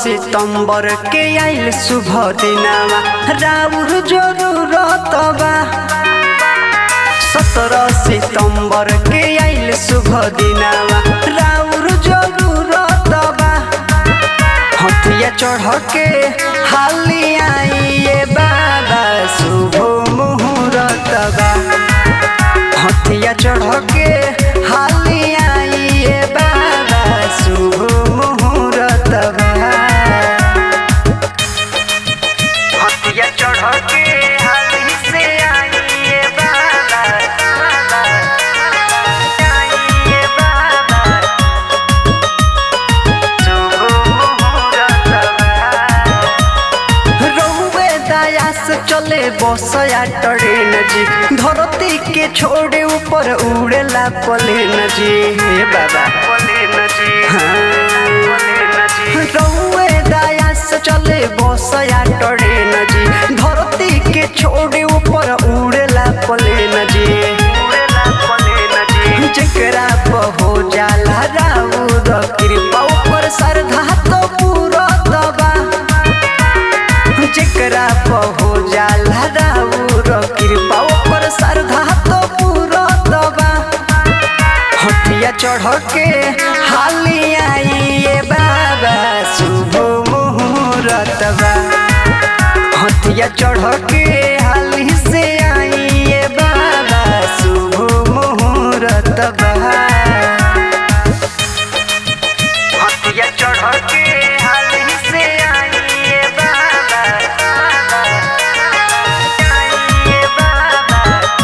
सितंबर के आइल शुभ दिनावा राउर जरूरत बा सत्रह सितंबर के आइल शुभ दिनावा राउर जरूरत बा हथिया चढ़ के हाली आइए बाबा शुभ मुहूर्त बा हथिया चढ़ के हाली आइए बाबा शुभ मुहूर्त बा हथिया चढ़ के हाली से आइए बाबा आइए बाबा शुभ मुहूर्त बा रउए दया से चले बसया ट्रेन जी धरती के छोड़े ऊपर उड़ेला प्लेन जी हे बाबा प्लेन जी रउए दया से चले बसया ट्रेन जी धरती के छोड़े ऊपर उड़ेला प्लेन जी उड़ेला प्लेन जी जेकरा पर हो जाला राउर कृपा ऊपर श्रद्धा तो पूरा दबा जेकरा पर हो जाला राउर कृपा ऊपर श्रद्धा तो पूरा दबा हथिया चढ़ के हाली आइए बाबा शुभ मुहूर्त बा हथिया चढ़ के हाली से आइए बाबा शुभ मुहूर्त बा हथिया चढ़ के हाली से आइए बाबा आइए बाबा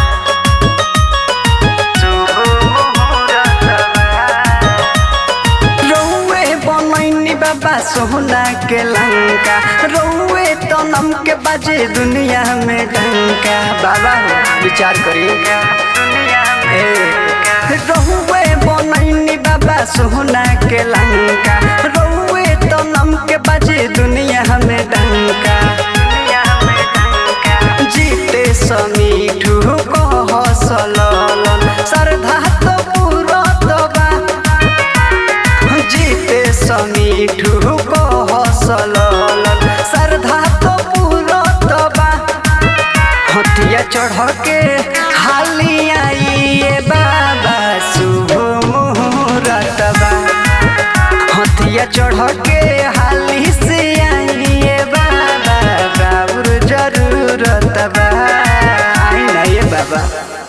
शुभ मुहूर्त बा रउए बनैनी बाबा सोहना के लंका रउए तनम के बाजे दुनिया में डंका बाबा हो विचार करिएगा दुनिया में रउए बनैनी बाबा सोहना के लंका रउए तनम के बाजे दुनिया में डंका दुनिया में डंका जीते समीठू कह सललन श्रद्धा तो पूरा बा जीते समीठू को हसलल श्रद्धा तो पूरत बा हथिया चढ़ के हाली आइए बाबा शुभ मुहूर्त बा हथिया चढ़ के हाली से आइए बाबा बाबुर जरूरत बा आई ना ये बाबा